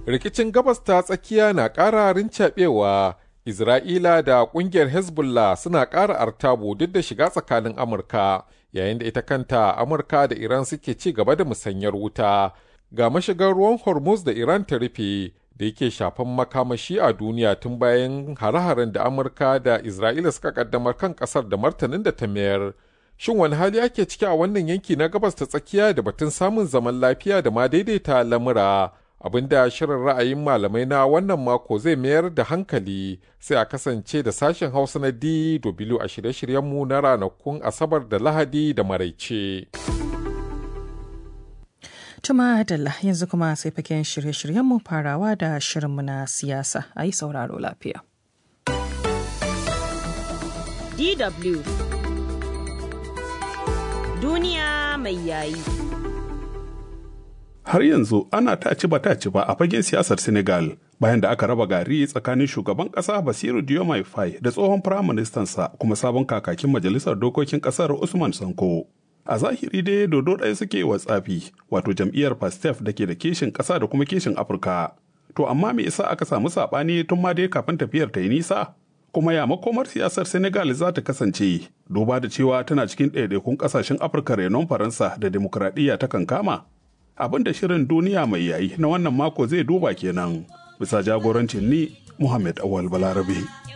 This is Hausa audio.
rikicin gabas ta tsakiya na ƙara rincaɓewa isra'ila da ƙungiyar hezbollah suna ƙara artabu duk da shiga tsakanin amurka yayin da ita kanta amurka da iran suke ci gaba da musanyar wuta ga mashigar ruwan hormuz da iran ta rufe da yake shafan makamashi a duniya tun bayan hare-haren da amurka da isra'ila suka kaddamar kan kasar da martanin da ta mayar shin wani hali ake ciki a wannan yanki na gabas ta tsakiya da batun samun zaman lafiya da ma daidaita lamura abinda shirin ra'ayin malamai na wannan mako zai mayar da hankali sai a kasance da sashen hausa na dw a shirye-shiryenmu na ranakun asabar da lahadi da maraice. Tuma Dalla yanzu kuma sai faken shirye-shiryenmu farawa da shirinmu na siyasa a yi sauraro lafiya. DW Duniya mai yayi. Har yanzu ana taci ba taci ba a fagen siyasar Senegal bayan da aka raba gari tsakanin shugaban ƙasa Basiru Diomaye Faye da tsohon firaministansa kuma sabon kakakin majalisar dokokin ƙasar Usman Sanko. a zahiri dai dodo ɗaya suke wa tsafi wato jam'iyyar pastef da ke da kishin ƙasa da kuma kishin afirka to amma me yasa aka samu saɓani tun ma dai kafin tafiyar ta yi nisa kuma ya makomar siyasar senegal za ta kasance duba da cewa tana cikin ɗaiɗaikun ƙasashen afirka renon faransa da demokuraɗiyya ta kankama abin da shirin duniya mai yayi na wannan mako zai duba kenan bisa jagorancin ni muhammad awal balarabe